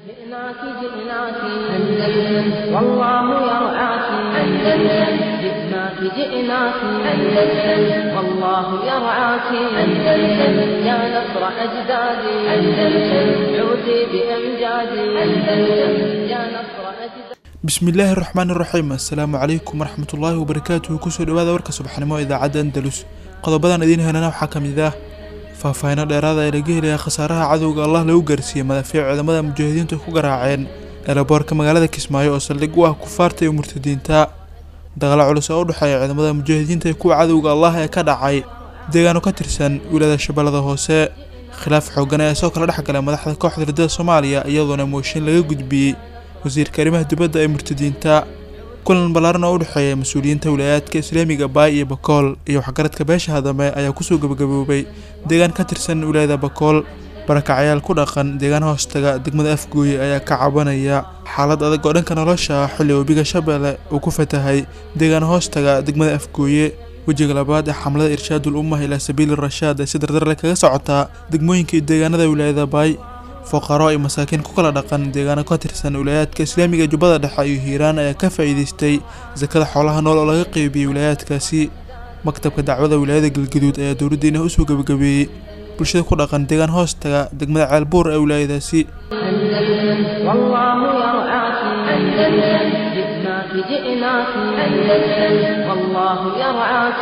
جئناك جئناك أندلس والله يرعاك أندلس جئناك جئناك أندلس والله يرعاك أندلس يا نصر أجدادي أندلس عودي بأمجادي أندلس يا نصر أجدادي bismillaahi raxmaani raxiim assalaamu calaykum waraxmatullaahi wabarakaatuhu kusoo dhawaada warka subaxnimo idaacadda andalus qodobadan idiin helana waxaa ka mid ah faahfaahino dheeraada ee laga helaya khasaaraha cadowga allah lagu gaarsiiyey madaafiic ciidamada mujaahidiintu ku garaaceen eelaboorka magaalada kismaayo oo saldhig u ah kufaarta iyo murtadiinta dagaalo culus oo u dhexeeya ciidamada mujaahidiinta iyo kuwa cadowga allah ee ka dhacay deegaano ka tirsan wiilada shabeellada hoose khilaaf xoogan ayaa soo kala dhex galay madaxda kooxda ridada soomaaliya iyadoona mooshin laga gudbiyey wasiirka arrimaha dibadda ee murtadiinta kulan ballaaran oo u dhexeeya mas-uuliyiinta wilaayaadka islaamiga baay iyo bakool iyo waxgaradka beesha hadame ayaa kusoo gabagaboobay deegaan ka tirsan wilaayada bakool barakacyaal ku dhaqan deegaan hoostaga degmada afgooye ayaa ka cabanaya xaalad adag oo dhanka nolosha ah xilli webiga shabeelle uu ku fatahay deegaan hoostaga degmada afgooye wejiga labaad ee xamlada irshaadul ummah ilaa sabiili rashaad ee si dardarle kaga socotaa degmooyinka iyo deegaanada wilaayada baay fuqaro iyo masaakiin ku kala dhaqan deegaano ka tirsan wilaayaadka islaamiga jubbada dhexe iyo hiiraan ayaa ka faa'iidaystay sakada xoolaha nool oo laga qeybiyey wilaayaadkaasi maktabka dacwada wilaayada galgaduud ayaa dowladdiina usoo gebagabeeyey bulshada ku dhaqan deegaan hoostaga degmada ceelbuur ee wilaayadaasi أندلس والله يرعاك أندلس جئناك جئناك أندلس والله يرعاك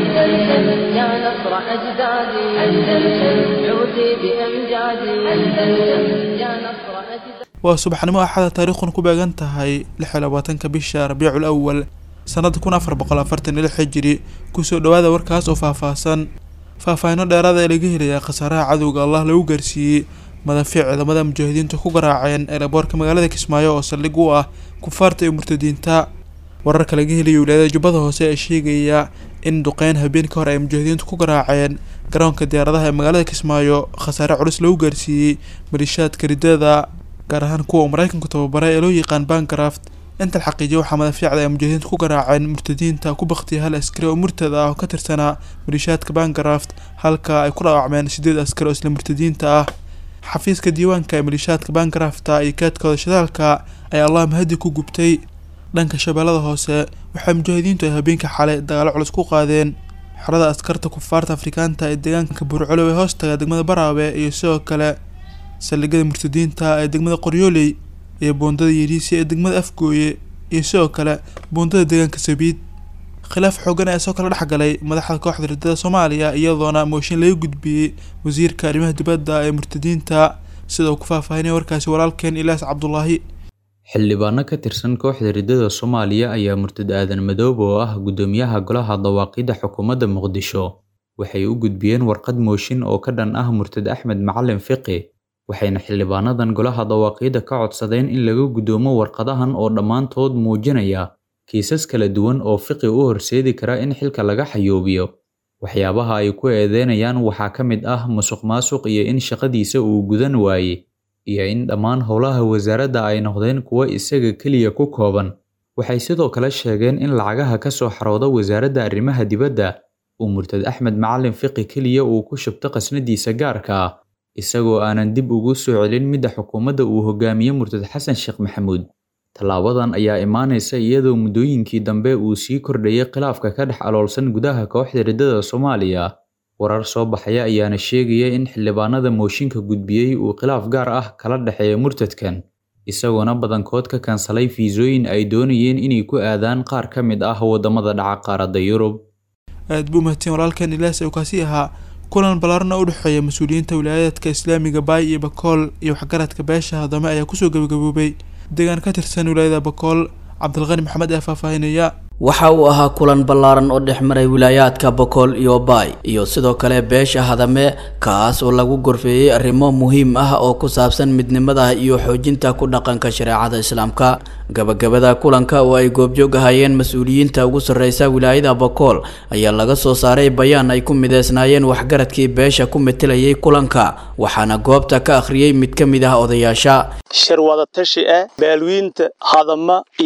أندلس يا نصر أجدادي أندلس عودي بأمجادي أندلس يا نصر أجدادي waa subaxnimo axada taariikhun ku beegan tahay lix iyo labaatanka bisha rabiicul awal sannada kun afar boqol afartan iyo lix xijiri kusoo dhawaada warkaas oo faahfaahsan faahfaahino dheeraada ee laga helayaa khasaaraha cadowga allah lagu gaarsiiyey madaafiic ciidamada mujaahidiintu ku garaaceen eelaboorka magaalada kismaayo oo saldhig u ah kufaarta iyo murtadiinta wararka laga helayo wilaayada jubbada hoose ee sheegaya in duqeyn habeen ka hor ay mujaahidiintu ku garaaceen garoonka diyaaradaha ee magaalada kismaayo khasaare culus lagu gaarsiiyey malishaadka ridada gaar ahaan kuwa uu maraykanku tababaray ee loo yaqaan bancraft inta la xaqiijiya waxaa madaafiicda ay mujaahidiintu ku garaaceen murtadiinta ku baktiyay hal askari oo murtad ah oo ka tirsanaa malishaadka bancraft halka ay ku dhaawacmeen sideed askari oo isla murtadiinta ah xafiiska diiwaanka ee malishaadka bancrafta iyo kaadkooda shidaalka ayaa allah mahadi ku gubtay dhanka shabeellada hoose waxaa mujaahidiintu ay habeenka xalay dagaalo culus ku qaadeen xorada askarta kufaarta afrikaanta ee deegaanka burculow ee hoostaga degmada baraawe iyo sidoo kale saldhigyada murtadiinta ee degmada qoryooley iyo boondada yeriisi ee degmada afgooye iyo sidoo kale boondada deegaanka sabiid khilaaf xoogan ayaa soo kala dhex galay madaxda kooxda ridada soomaaliya iyadoona mooshin laga gudbiyey wasiirka arrimaha dibadda ee murtadiinta sida uu ku faahfaahinaya warkaasi walaalkeen ilaas cabdulaahi xildhibaano ka tirsan kooxda ridada soomaaliya ayaa murtad aadan madoobe oo ah guddoomiyaha golaha dawaaqidda xukuumadda muqdisho waxay u gudbiyeen warqad mooshin oo ka dhan ah murtad axmed macalin fiqi waxayna xildhibaanadan golaha dawaaqiidda ka codsadeen in laga guddoomo warqadahan oo dhammaantood muujinaya kiisas kala duwan oo fiqi u horseedi kara in xilka laga xayoobiyo waxyaabaha ay ku eedeynayaan waxaa ka mid ah musuq maasuq iyo in shaqadiisa uu gudan waaye iyo in dhammaan howlaha wasaaradda ay noqdeen kuwo isaga keliya ku kooban waxay sidoo kale sheegeen in lacagaha ka soo xarooda wasaaradda arrimaha dibadda uu murtad axmed macalin fiqi keliya uu ku shubto qasnadiisa gaarka ah isagoo aanan dib ugu soo celin midda xukuumadda uu hogaamiye murtad xasan sheekh maxamuud tallaabadan ayaa imaanaysa iyadoo muddooyinkii dambe uu sii kordhayay khilaafka ka dhex aloolsan gudaha kooxda ridada soomaaliya warar soo baxaya ayaana sheegaya in xildhibaanada mooshinka gudbiyey uu khilaaf gaar ah kala dhexeeya murtadkan isagoona badankood ka kansalay fiisooyin ay doonayeen inay ku aadaan qaar ka mid ah waddamada dhaca qaaradda yurub aad buu mahadsan walaalkan ilaas ee kaasi ahaa kulan ballaaran oo u dhexeeya mas-uuliyiinta wilaayaadka islaamiga baay iyo bakool iyo waxgaradka beesha hadame ayaa kusoo gabagaboobay deegaan ka tirsan wilaayada bakool cabdilqani maxamed ee faahfaahinaya waxa uu ahaa kulan ballaaran oo dhex maray wilaayaadka bokool iyo baay iyo sidoo kale beesha hadame kaas oo lagu gorfeeyey arrimo muhiim ah oo ku saabsan midnimada iyo xoojinta ku dhaqanka shareecada islaamka gabagabada kulanka oo ay goobjoog ahayeen mas-uuliyiinta ugu sarreysa wilaayada bokool ayaa laga soo saaray bayaan ay ku mideysnaayeen waxgaradkii beesha ku metelayay kulanka waxaana goobta ka akhriyey mid ka mid ah odayaasha shir wadatashi ah baalwiinta hadama iyo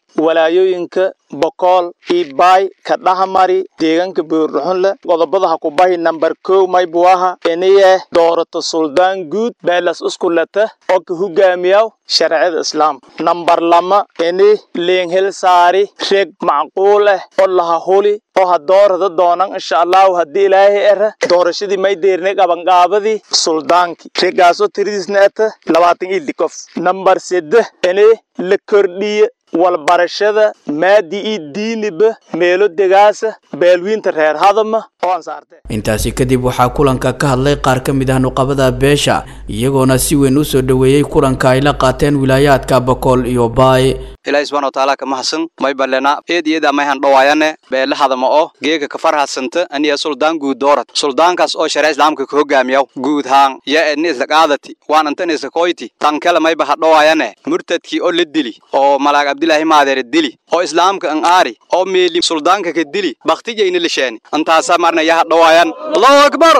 walaayooyinka bokool ibaay ka dhahamari deegaanka buurdhuxunle qodobada ha ku bahi nambar kow maybuaha iniye doorato suldaan guud beelas uskulata oo ka hogaamiyaw sharciyada islaamka nambar lama ini liinhil saari reg macquul ah oo laha huli oo ha doorada doonan insha allahu haddii ilaahay era doorashadii may deernay qabanqaabadii suldaankii regaasoo tiridiisna ata labaatan ili qof nambar seddex ini la kordhiye walbarashada maadi iyo diiniba meelo degaasa beelwiinta reer hadama oo aan saarte intaasi kadib waxaa kulanka ka hadlay qaar ka mid ah nuqabada beesha iyagoona si weyn u soo dhoweeyey kulanka ay la qaateen wilaayaadka bokool iyo baay ilaahi subxana watacaala kama hasan may balena eed iyada may han dhawaayane beele hadama oo geega ka farhasanta aniya suldaan guud doorat suldaankaas oo shareec islaamka ka hogaamiyaw guud haan ya edni isla qaadati waan antan isla koyti tan kale mayba ha dhawaayane murtadkii oo la dili oo malaag abdilaahi maadeere dili oo islaamka an aari oo meeli suldaanka ka dili baktijayna lisheeni antaasa marna ya ha dhawaayan allahu akbar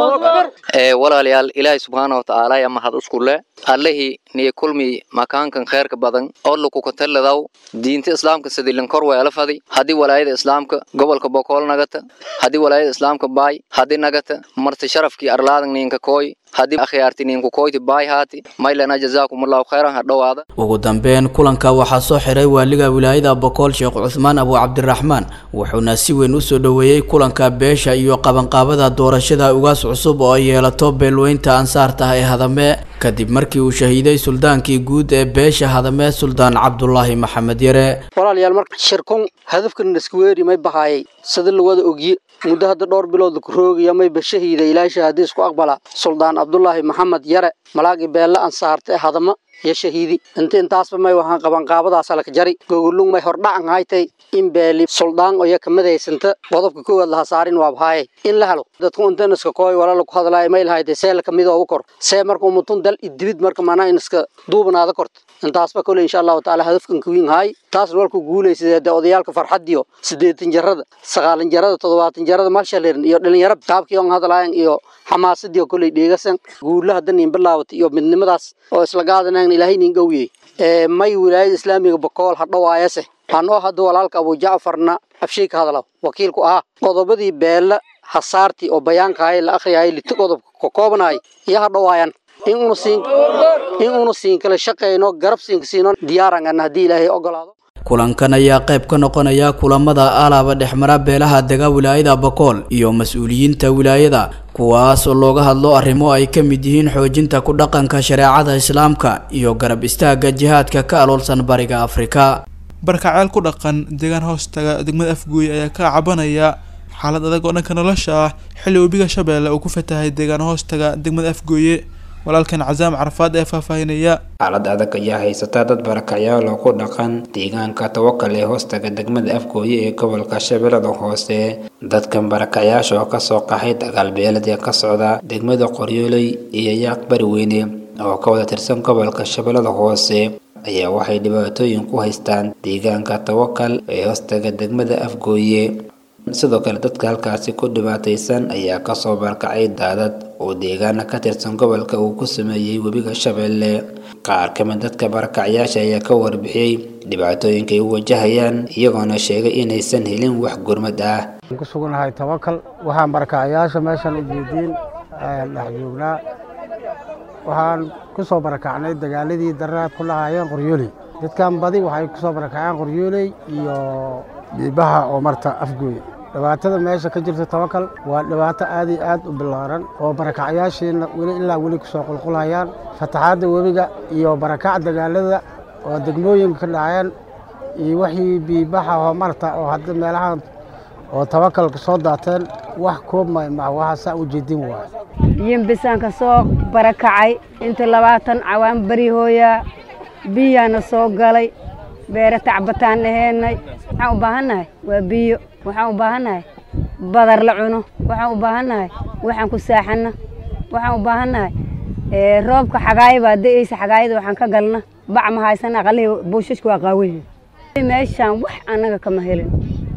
ee walaalayaal ilaahay subxaana watacaala yaa mahad uskule allihii niyo kulmi makaankan kheerka badan oo lakukatalladaw diinta islaamka sidilin kor weela fadi haddii walaayada islaamka gobolka bokool nagata haddii walaayada islaamka baay haddii nagata marti sharafkii arlaadan ninka kooy haddii akhyaarti ninku kooyti baay haati maylana jazaakumullahu khayran ha dhowaada ugu dambeyn kulanka waxaa soo xiray waaliga wilaayada bokool sheekh cusmaan abu cabdiraxmaan wuxuuna si weyn u soo dhoweeyey kulanka beesha iyo qabanqaabada doorashada ugaas cusub oo ay yeelato beelweynta ansaarta ee hadame kadib markii uu shahiiday suldaankii guud ee beesha hadame suldaan cabdulaahi maxamed yare walaalayaal marka shirkun hadafkan iskuweeri may bahaayay sida lawada ogye muddo hadda dhowr bilood laku roogaya mayba shahiida ilaahay shahaadiis ku aqbala suldaan cabdulaahi maxamed yare malaagii beelle ansaarta ee hadama iyo shahiidi inta intaasba may waxaan qabanqaabadaasa laka jari gogolung may hordhacan haytay in beeli suldaan oyo kamadaysanta qodobka koowaad laha saarin waa bahaaye in la helo dadku intan iska kooy wala laku hadlaayo may lahayde see laka midooga kor see marka umutun dal idibid marka manaa in iska duubanaada korta intaasba kole insha allahu tacaala hadafkan kawiin haay taasna walku guulaysadee dee odayaalka farxadiyo siddeetan jarada sagaalan jarada toddobaatan jarada malshalerin iyo dhalinyaro qaabkii on hadlaayan iyo xamaasadii koley dheegasan guulaha danin bilaawata iyo midnimadaas oo isla gaadanayn ilaahay nin gowiyey ee may wilaayada islaamiga bokool ha dhawaayase anoo hadda walaalka abu jacfarna afshay ka hadlaw wakiilku ahaa qodobadii beella hasaartii oo bayaankahay la akhriyayay lita qodobka ka koobanaay iyo ha dhawaayan in una siin in una siin kala shaqayno garab siinka siino diyaarangan haddii ilaahay ogolaado kulankan ayaa qayb ka noqonaya kulamada alaaba dhexmara beelaha dega wilaayada bokool iyo mas-uuliyiinta wilaayada kuwaas oo looga hadlo arrimo ay ka mid yihiin xoojinta ku dhaqanka shareecada islaamka iyo garab istaagga jihaadka ka aloolsan bariga afrika barkaceel ku dhaqan deegaan hoostaga degmada afguuye ayaa ka cabanaya xaalad adag oo dhanka nolosha ah xilli webiga shabeelle uu ku fatahay deegaan hoostaga degmada afgooye walaalkan casaam carafaad ee faahfaahinaya xaalad adag ayaa haysata dad barakacyaal oo ku dhaqan deegaanka tawakal ee hoostaga degmada afgooye ee gobolka shabeellada hoose dadkan barakacyaasha oo kasoo qaxay dagaalbeelad ee ka socda degmada qoryooley iyo yaaq bariweyne oo ka wada tirsan gobolka shabeellada hoose ayaa waxay dhibaatooyin ku haystaan deegaanka tawakal ee hoostaga degmada afgooye sidoo kale dadka halkaasi ku dhibaataysan ayaa kasoo barkacay daadad oo deegaana ka tirsan gobolka uu ku sameeyey webiga shabeelle qaar ka mid dadka barakacyaasha ayaa ka warbixiyey dhibaatooyinka ay u wajahayaan iyagoona sheegay inaysan helin wax gurmad ah ku sugannahay tawakal waxaan barakacyaasha meeshan ujeediin dhex joognaa waxaan ku soo barakacnay dagaaladii daraad ku lahaayeen qoryooley dadkan badi waxay ku soo barakaceen qoryooley iyo biibaha oo marta afgooye dhibaatada meesha ka jirta tawakal waa dhibaato aad iyo aad u ballaaran oo barakacyaashiina weli ilaa weli kusoo qulqulayaan fataxaadda webiga iyo barakac dagaalada oo degmooyinka ka dhaceen iyo wixii biibaha oo marta oo hadda meelahan oo tawakalka soo daateen wax koobmay ma waxa saa u jeedin waay yimbisaan ka soo barakacay inta labaatan cawaan beri hooyaa biyaana soo galay beere tacbataan aheennay waxaan u baahannahay waa biyo waxaan u baahannahay badar la cuno waxaan u baahannahay waxaan ku saaxanna waxaan u baahannahay roobka xagaaya baa da'aysa xagaayada waxaan ka galna bac ma haysana aqalihii buushashka waa qaawan meeshaan wax annaga kama helin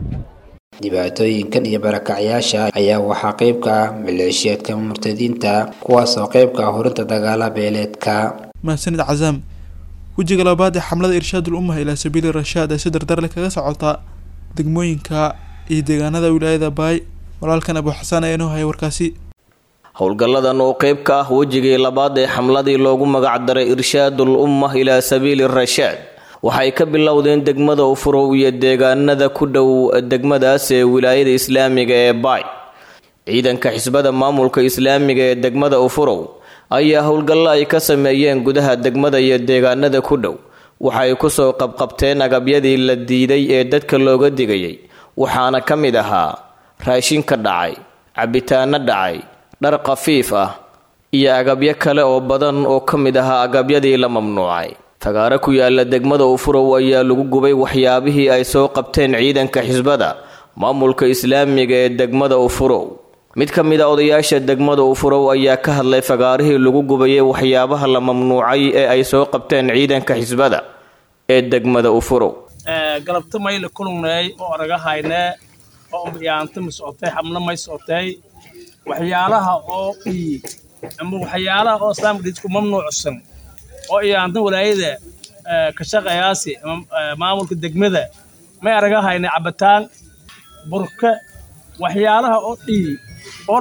dhibaatooyinkan iyo barakacyaasha ayaa waxaa qayb ka ah maleeshiyaadka murtadiinta kuwaasoo qayb ka ah horinta dagaala beeleedka mahadsanid casaam wejiga labaad ee xamlada irshaadul ummaha ilaa sabiili rashaad ee si dardarle kaga socota degmooyinka iyo deegaanada wilaayada baay walaalkan abu xasaan ayaa inoo haya warkaasi howlgalladan oo qayb ka ah wejigii labaad ee xamladii loogu magacdaray irshaadul ummah ilaa sabiili rashaad waxay ka bilowdeen degmada ufurow iyo deegaanada ku dhow degmadaas ee wilaayada islaamiga ee baay ciidanka xisbada maamulka islaamiga ee degmada ufurow ayaa howlgallo ay ka sameeyeen gudaha degmada iyo deegaanada ku dhow waxay kusoo qabqabteen agabyadii la diiday ee dadka looga digayay waxaana ka mid ahaa raashin ka dhacay cabitaano dhacay dhar khafiif ah iyo agabyo kale oo badan oo ka mid ahaa agabyadii la mamnuucay fagaaro ku yaala degmada ufurow ayaa lagu gubay waxyaabihii ay soo qabteen ciidanka xisbada maamulka islaamiga ee degmada ufurow mid ka mid a odayaasha degmada ufurow ayaa ka hadlay fagaarihii lagu gubayay waxyaabaha la mamnuucay ee ay soo qabteen ciidanka xisbada ee degmada ufurow galabta mayla kulungnay oo araga haynee oo umbiyaanta ma socotay xamlo may socotay waxyaalaha oo ii ama waxyaalaha oo islaamka dhidku mamnuucsan oo iyaantan walaayada ka shaqayaasi maamulka degmada may araga haynay cabitaan burka waxyaalaha oo dhii oo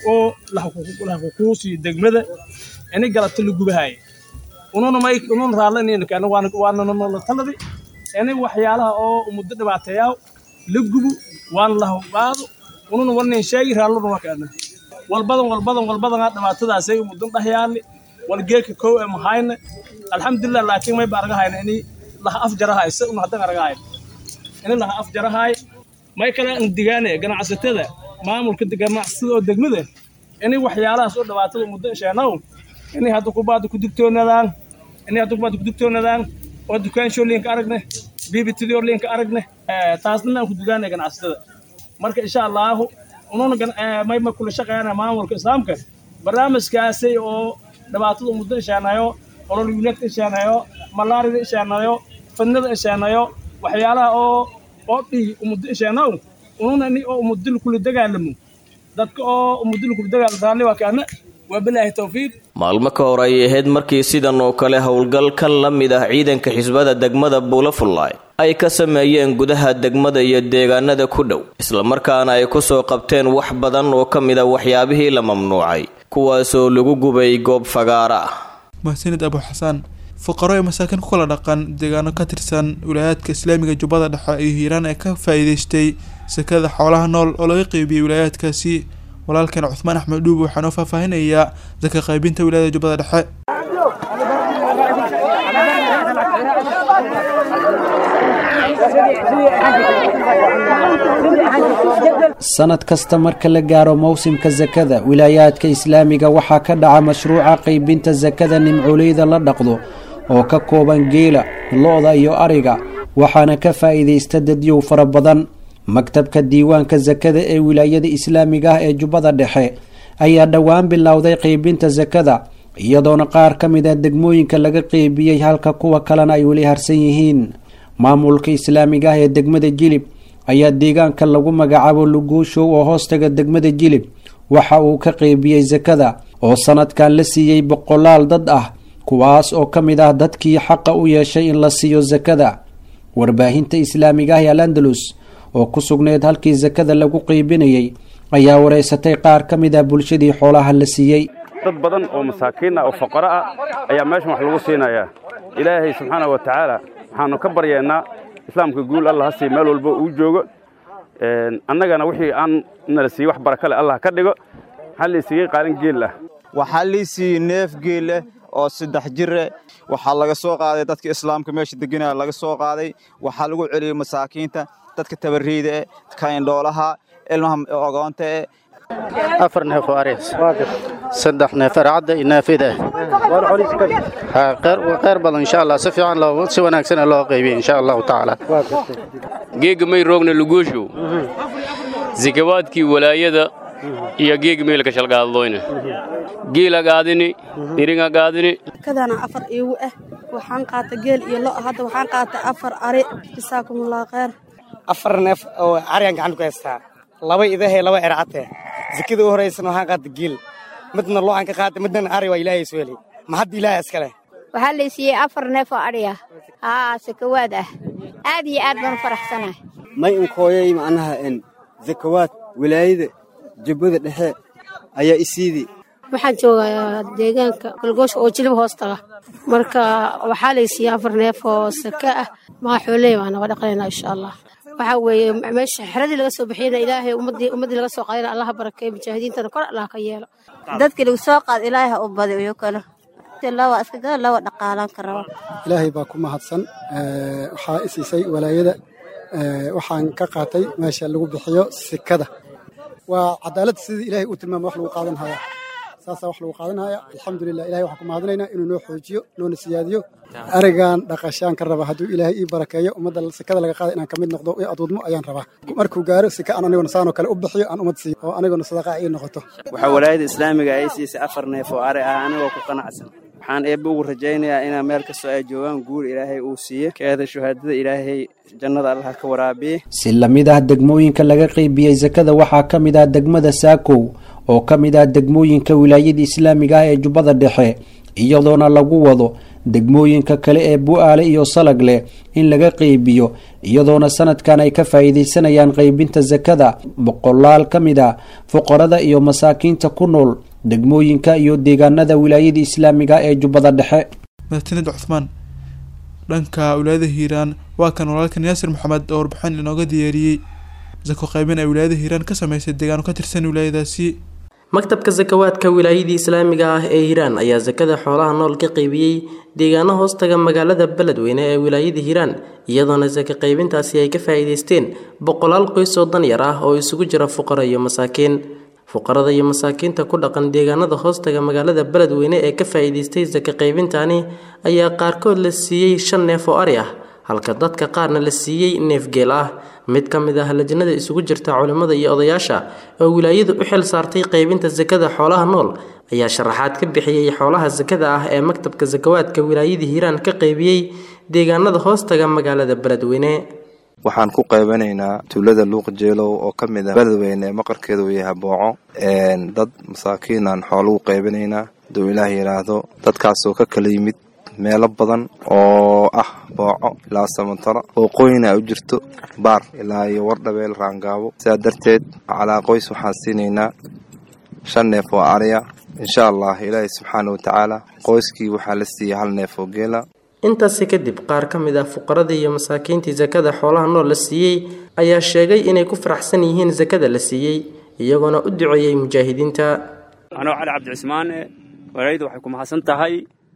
lahakukuusiyo degmada ini galabta la gubahay ununa may ununa raallanina waananala taladi ini waxyaalaha oo muddo dhibaateeyaa la gubo waana la hawqaado ununa warnin sheegi raalluna waa kaana walbadan walbadan walbadan dhibaatadaasay muddan dhahyaani wal geelka kow ee mahayna alxamdulilah laakiin may ba araga hayna ini laha af jarahay se una haddan araga hayna ini laha af jarahay may kale an digaane ganacsatada maamulka ganacsatada oo degmada ini waxyaalahaas oo dhibaatada muddo sheenow ini hadda kubaada ku digtoonadaan ini hadda kubaada ku digtoonadaan oo dukaanshooliinka aragne bibitidorliinka aragne taasna aan ku digaane ganacsatada marka insha allaahu ununa may ma kula shaqeeyana maamulka islaamka barnaamijkaasi oo dhibaatada muddo isheenayo ololwiinadka isheenayo malaarida isheenayo fadnada isheenayo waxyaalaha oo oo dhii umuddo isheenaw ununa ni oo umudil kula dagaalamo dadka oo umudil kula dagaalamo raalli waa kaana waa bilaahi tawfiiq maalmo ka hor ay ahayd markii sidan oo kale howlgal kan la mid ah ciidanka xisbada degmada buulafullaay ay ka sameeyeen gudaha degmada iyo deegaanada ku dhow islamarkaana ay kusoo qabteen wax badan oo ka mid a waxyaabihii la mamnuucay kuwaasoo lagu gubay goob fagaara ah mahsanid abu xasaan fuqaro ee masaakiin ku kala dhaqan deegaano ka tirsan wilaayaadka islaamiga jubbada dhexe iyo hiiraan ee ka faa'iidaystay sakada xoolaha nool oo laga qeybiyey wilaayaadkaasi walaalkan cuthmaan axmed dhuub waxaa noo faahfaahinayaa saka qaybinta wilaayada jubbada dhexe sanad kasta marka la gaaro mowsimka sakada wilaayaadka islaamiga waxaa ka dhaca mashruuca qaybinta sakada nimcooleyda la dhaqdo oo ka kooban geela lo-da iyo ariga waxaana ka faa'iidaysta dadyow fara badan maktabka diiwaanka sakada ee wilaayada islaamiga ah ee jubbada dhexe ayaa dhowaan bilowday qaybinta sakada iyadoona qaar ka mid a degmooyinka laga qeybiyey halka kuwa kalena ay weli harsan yihiin maamulka islaamiga ah ee degmada jilib ayaa deegaanka lagu magacaabo luguushow oo hoostaga degmada jilib waxa uu ka qeybiyey sakada oo sanadkan la siiyey boqolaal dad ah kuwaas oo ka mid ah dadkii xaqa u yeeshay in la siiyo sakada warbaahinta islaamiga ah ee al andalus oo ku sugneyd halkii sakada lagu qeybinayay ayaa wareysatay qaar ka mid ah bulshadii xoolaha la siiyey dad badan oo masaakiin ah oo faqaro ah ayaa meeshan wax lagu siinayaa ilaahay subxaana wa tacaala waxaanu ka baryeennaa islaamka guul allah ha sii meel walba uu joogo annagana wixii aan nala siiyey wax baraka leh allah ka dhigo waxaa lii siiyey qaalin geel ah waxaa lii siiyey neef geelle oo saddex jire waxaa laga soo qaaday dadka islaamka meesha deganaya laga soo qaaday waxaa lagu celiyey masaakiinta dadka tabarriida eh kaindhoolaha ilmaha ogoonta eh afar neef oo areys saddex neef arcadda iyo neefida kheyr badan insha allah si fiican loo si wanaagsan loo qaybiyey insha allahu tacaala geega may roogna luguushu zikawaadkii walaayada iyo geega meelka shalgaadlooyna geela gaadini iringa gaadini kadana afar iigu ah waxaan qaata geel iyo lo hadda waxaan qaata afar ari jasaakumullah kheyr afar neef oo arigan gacanta ku haystaa laba idahe laba ercate zakada u horaysana waxaan qaata geel midna lo aan ka qaata midna ari waa ilaahay soo helay ma hadda ilaahay iskale waxaa la siiyey afar neef oo adhi ah haa sakawaad ah aad iyo aad baan u faraxsanahay may unkooyay macnaha en zakawaad wilaayada jubbada dhexe ayaa isiidii waxaan joogaa deegaanka galgoosha oo jilib hoos taga marka waxaa la siiyey afar neef oo saka ah maa xooley baan naga dhaqanaynaa insha allah waxaa weeye meesha xeradii laga soo bixiyana ilaahay ummadii ummadii laga soo qaadana allaha barakeeyo mujaahidiintana kor allah ka yeelo dadkii lagu soo qaad ilaahay ha u badi iyo kale lawa iska gada lawa dhaqaalan ka raba ilaahay baa ku mahadsan waxaa isiisay walaayada waxaan ka qaatay meesha lagu bixiyo sikada waa cadaalad sidii ilaahay uu tilmaama wax lagu qaadan hayaa saasaa wax lagu qaadanaya alxamdulilah ilahay waxaan ku mahadinaynaa inuu noo xoojiyo noona siyaadiyo arigan dhaqashaan ka raba hadduu ilaahay ii barakeeyo ummadda sikada laga qaada inaan ka mid noqdo i aduudmo ayaan rabaa markuu gaaro sika aan anigona saanoo kale u bixiyo aan ummad siiyo oo anigona sadaqa ii noqoto waxaa walaayada islaamiga ay siisay afar neef oo ari ah anigoo ku qanacsan waxaan eebbe ugu rajaynayaa inaa meel kastoo ay joogaan guur ilaahay uu siiyo keeda shuhaadada ilaahay jannada allah ka waraabiye si lamid ah degmooyinka laga qeybiyey sakada waxaa ka mid ah degmada saakow oo ka mid ah degmooyinka wilaayada islaamiga ah ee jubbada dhexe iyadoona lagu wado degmooyinka kale ee bu-aale iyo salag leh in laga qeybiyo iyadoona sanadkan ay ka faa'iidaysanayaan qeybinta sakada boqolaal ka mid ah fuqarada iyo masaakiinta ku nool degmooyinka iyo deegaanada wilaayada islaamiga ee jubbada dhexe madaxtinid cuthmaan dhanka wilaayada hiiraan waa kan walaalkan yaasir maxamed oo warbixin inooga diyaariyey sako qaybin ay wilaayada hiiraan ka sameysay deegaano ka tirsan wilaayadaasi maktabka sakawaadka wilaayadii islaamiga ah ee hiiraan ayaa sakada xoolaha nool ka qaybiyey deegaano hoostaga magaalada beledweyne ee wilaayada hiiraan iyadoona saka qaybintaasi ay ka faa'iidaysteen boqolaal qoys oo danyar ah oo isugu jira fuqaro iyo masaakiin fuqarada iyo masaakiinta ku dhaqan deegaanada hoostaga magaalada beledweyne ee ka faa'iidaystay saka qaybintani ayaa qaarkood la siiyey shan neef oo ari ah halka dadka qaarna la siiyey neef geel ah mid ka mid ah lajnada isugu jirta culimmada iyo odayaasha oo wilaayadu u xil saartay qaybinta sakada xoolaha nool ayaa sharaxaad ka bixiyey xoolaha sakada ah ee maktabka sakawaadka wilaayada hiiraan ka qaybiyey deegaanada hoostaga magaalada beledweyne waxaan ku qaybanaynaa tuulada luuq jeelow oo ka mid ah beledweyne ee maqarkeeda uu yahay booco dad masaakiinaan xoolugu qaybanaynaa haduu ilaah yidhaahdo dadkaasoo ka kala yimid meelo badan oo ah booco ilaa samantaro wooqooyina u jirto baar ilaa iyo wardhabeel raangaabo sidaa darteed calaa qoys waxaan siinaynaa shan neef oo ariya insha allah ilaahay subxaana wa tacaala qoyskii waxaa la siiyey hal neef oo geela intaasi kadib qaar ka mid ah fuqaradii iyo masaakiintii sakada xoolaha nool la siiyey ayaa sheegay inay ku faraxsan yihiin sakada la siiyey iyagoona u duceeyey mujaahidiinta anoo cali cabdicismaan walayda waxay ku mahadsan tahay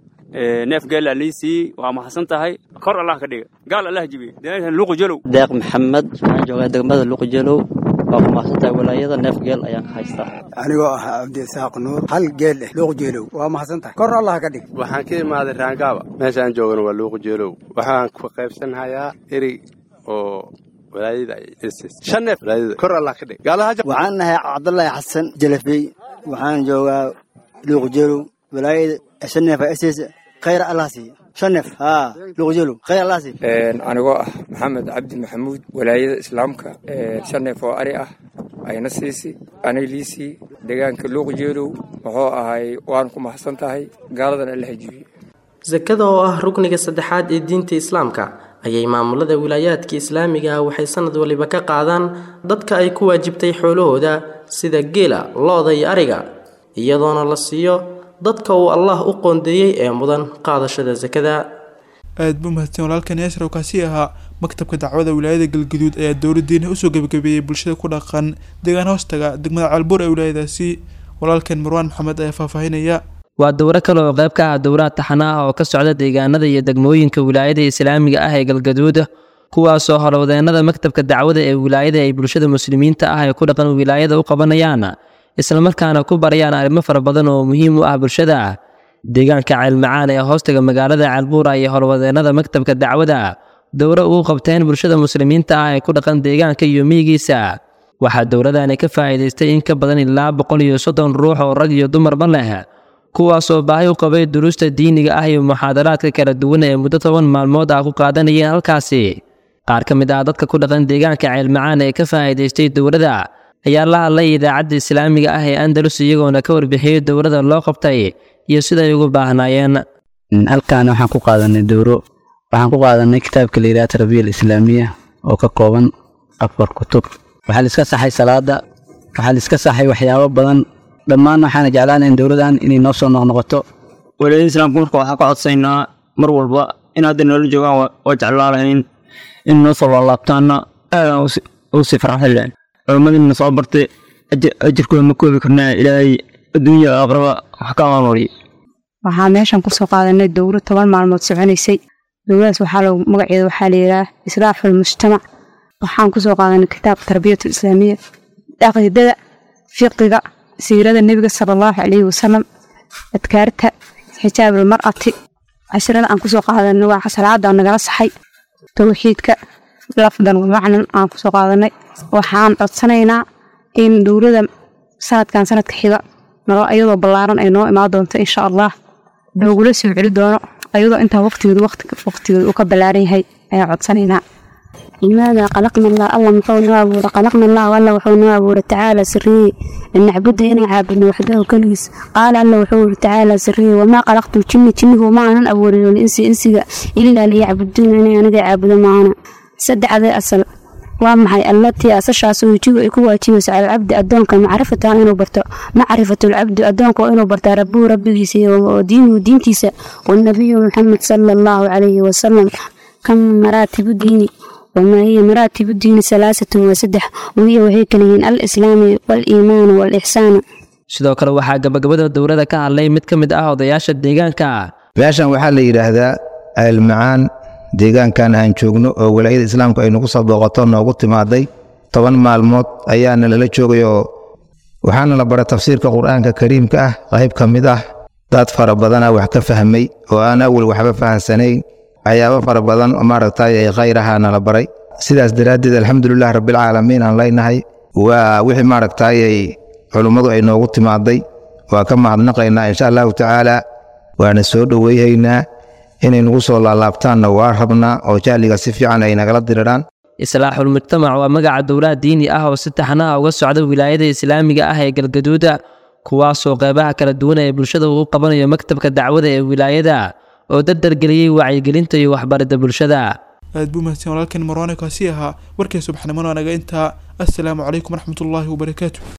neef geela liisii waa mahadsan tahay kor allah ka dhiga gaal allah jibiye deegaankan luuqu jalow deeq maxamed waxaan joogaa degmada luuqu jalow waa ku mahadsantahay walaayada neef geel ayaan ka haystaa anigoo ah cabdisaaq nuur hal geel leh luuqu jeelow waa mahadsan tahay kor allah ka dhig waxaan ka imaaday raangaaba meeshaan joogana waa luuqu jeelow waxaan ku qaybsanhayaa eri oo walaayada shan neef walaayada kor allah ka dhig waxaan nahay cabdullaahi xasan jalafey waxaan joogaa luuqu jeelow walaayada shan neef ss khayr allah siiya shan neef haa luuqjeelow khayr allah siiya anigoo ah maxamed cabdi maxamuud walaayada islaamka shan neef oo ari ah ayna siisi anay liisii deegaanka luuqjeelow wuxuu ahay waan ku mahadsan tahay gaaladan alla hajibiye sakada oo ah rukniga saddexaad ee diinta islaamka ayay maamulada wilaayaadka islaamiga ah waxay sanad waliba ka qaadaan dadka ay ku waajibtay xoolahooda sida geela lo-da iyo ariga iyadoona la siiyo dadka uu allah u qoondeeyey ee mudan qaadashada sakada aad buu mahadsan walaalkan yaasir oo kaasi ahaa maktabka dacwada wilaayada galguduud ayaa dowladdiina usoo gebagabeeyey bulshada ku dhaqan deegaan hoostaga degmada caalbuur ee wilaayadaasi walaalkan marwaan maxamed ayaa faahfaahinaya waa dowro kale oo qayb ka ah dowlaha taxana ah oo ka socda deegaanada iyo degmooyinka wilaayada islaamiga ah ee galgaduud kuwaasoo howlwadeennada maktabka dacwada ee wilaayada ay bulshada muslimiinta ah ee ku dhaqan wilaayada u qabanayaan islamarkaana ku barayaan arrimo fara badan oo muhiim u ah bulshada deegaanka ceelmacaan ee hoostaga magaalada ceelbuura iyo howlwadeennada maktabka dacwada dowro ugu qabteen bulshada muslimiinta ah ee ku dhaqan deegaanka iyo miyigiisa waxaa dowladani ka faa'iidaystay in ka badan ilaa boqol iyo soddon ruux oo rag iyo dumarba leh kuwaasoo baahi u qabay duruusta diiniga ah iyo muxaadaraadka kala duwan ee muddo toban maalmood ah ku qaadanayeen halkaasi qaar ka mid ah dadka ku dhaqan deegaanka ceelmacaan ee ka faa'iidaystay dowladda ayaa la hadlay idaacadda islaamiga ah ee andalus iyagoona ka warbixiyey dowladda loo qabtay iyo siday ugu baahnaayeen halkaana waxaan ku qaadanay dowro waxaan ku qaadanay kitaabka la yidhaha tarbiya alislaamiya oo ka kooban afar kutub waxaa la iska saxay salaada waxaa la iska saxay waxyaabo badan dhammaan waxaana jeclaanayn dowladan inay noo soo noqnoqoto walaayada islaamka marka waxaan ka codsaynaa mar walba in hadda noola joogaan waa jeclaalahayn in noo soo laalaabtaana aadaan u sii farxaleen culimmadina soo bartay ajirkooda ma koobi karnaa ilaahay adduunya aqraba wax ka amalmariyo waxaa meeshan kusoo qaadanay dowlad toban maalmood soconaysay dowladaas waxaa lagu magaceeda waxaa layidhaah islaaxul mujtamac waxaan kusoo qaadanay kitaabka tarbiyatul islaamiya caqiidada fiqiga siirada nebiga sala allahu calayhi wasalam adkaarta xijaabul mar'ati cashrada aan kusoo qaadanay waa salaada nagala saxay towxiidka lafdan wamacnan aan kusoo qaadanay waxaan codsanaynaa in dowlada sanadkan sanadka xiga nalo ayadoo ballaaran ay noo imaan doonto insha allah loogula soo celi doono ayadoo intaa waqtigeedu waqtigeedu uu ka ballaaran yahay ayaan codsanaynaa لماذا خلقنا الله الله محو نوابور خلقنا الله والله وحو نوابور تعالى سري أن نعبد إن عابدنا وحده كنيس قال الله وحو تعالى سري وما خلقت الجن جن وما أنا أبوري الإنس إنسي إلا ليعبدون أنا أنا عابد معنا سد هذا أصل ومحي التي أسشاس ويجيب يكون واجبس على العبد أدونك معرفة إنه برتا معرفة العبد أدونك إنه برتا ربه ربه ودينه دينتيسا والنبي محمد صلى الله عليه وسلم كم مراتب ديني وما هي مراتب الدين ثلاثة وسدح وهي وهي كلمين الإسلام والإيمان والإحسان sidoo kale waxaa gabagabada dowladda ka hadlay mid ka mid ah odayaasha deegaanka meeshan waxaa la yidhaahdaa ceelmacaan deegaankan aan joogno oo walaayada islaamku ay nagu soo booqato noogu timaaday toban maalmood ayaana lala joogay oo waxaana la bara tafsiirka qur-aanka kariimka ah qayb ka mid ah dad fara badana wax ka fahmay oo aan awal waxba fahansanayn waxyaabo fara badan oo maaragtay ay khayrahaana la baray sidaas daraaddeed alxamdulilah rabbilcaalamiin aan leynahay waa wixii maaragtay ay culummadu ay noogu timaaday waa ka mahadnaqaynaa insha allahu tacaala waana soo dhoweyhaynaa inay nagu soo laalaabtaanna waa rabnaa oo jahliga si fiican ay nagala diriraan islaaxul mujtamac waa magaca dowlaha diini ah oo si taxanaha uga socda wilaayada islaamiga ah ee galgaduuda kuwaasoo qeybaha kala duwan ee bulshada uu qabanayo maktabka dacwada ee wilaayada oo dardargeliyey wacyigelinta iyo waxbaridda bulshada aad buu mahadsan walaalkan marwaane kaasi ahaa warkii subaxnimona naga intaa assalaamu calaykum waraxmatullaahi wabarakaatu